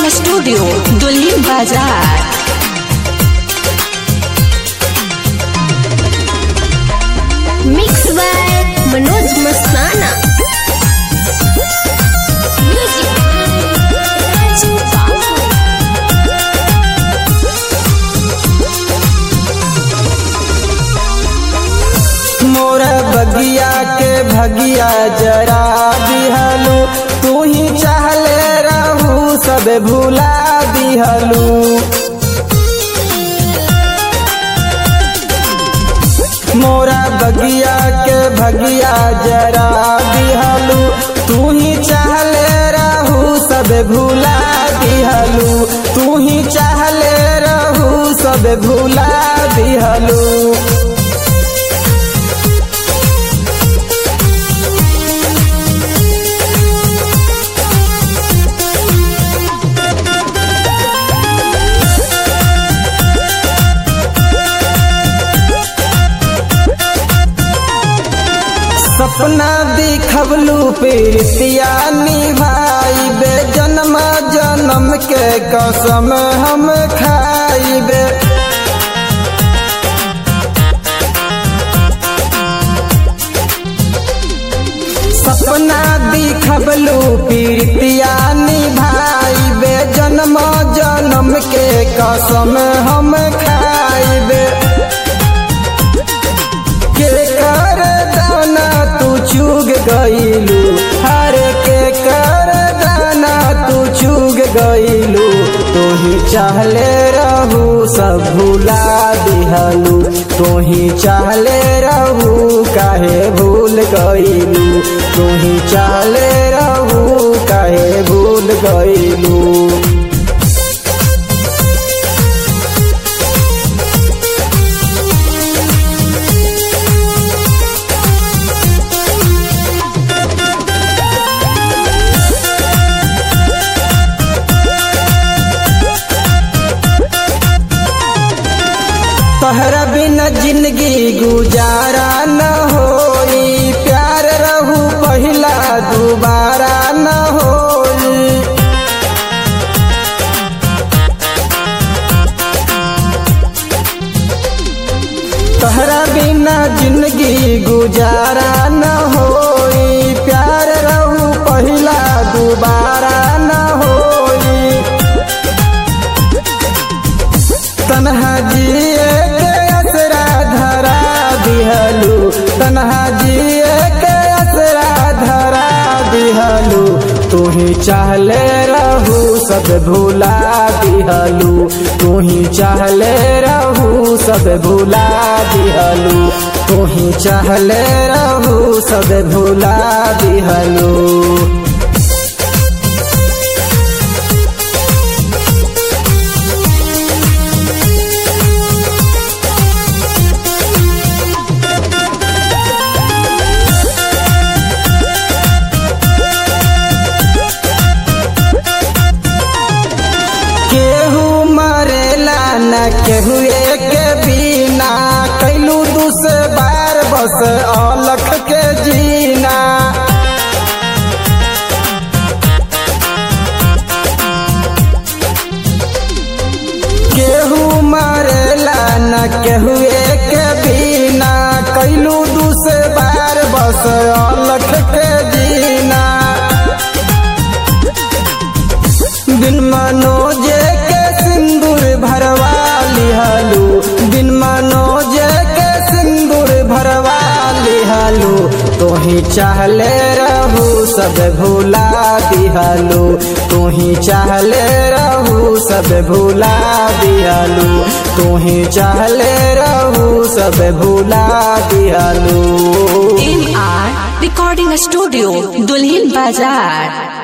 studio दुल्हिन बाजार mix by Manoj मस्ताना मोरा बगिया के भगिया जरा दिहलू तू ही चाहले रहू सब भुला दिहलू मोरा बगिया के भगिया जरा दिहलू तू ही चाहले रहू सब भुला दिहलू तू ही चाहले रहू सब भुला दिहलू सपना दिखबलू प्रीतिया निभाई बे जन्म जन्म के कसम हम खाइबे सपना दिखबलू प्रीतिया निभाई बे जन्म जन्म के कसम हम खाइबे के कर दाना तू चुग गईलू हर के कर दाना तू चुग गईलू तू ही चाहले रहू सब भूला दिहलू तू ही चाहले रहू काहे भूल गईलू तू ही चाहले रहू काहे भूल गईलू तहरा बिना जिंदगी गुजारा न होई प्यार रहू पहिला दोबारा न होई तहरा बिना जिंदगी गुजारा न होई प्यार रहू पहिला दोबारा न होई तनहा जिए के असरा धरा दिहलू तनहा जिए के असरा धरा दिहलू तू ही चाहले रहू सब भूला दिहलू तू ही चाहले रहू सब भूला दिहलू तू ही चाहले रहू सब भूला दिहलू केहू मरेला न केहू एक बिना कैलू दूस बार बस अलख के जीना केहू मरेला न केहू एक बिना कैलू दूस बार बस अलख के जीना बिन मनोजे के सिंदूर भरवा लिहलू बिन मनोजे के सिंदूर भरवा लिहलू तो ही चाहले रहू सब भूला दिहलू तू ही चाहले रहू सब भूला दिहलू तू ही चाहले रहू सब भूला दिहलू एम आर रिकॉर्डिंग स्टूडियो दुल्हिन बाजार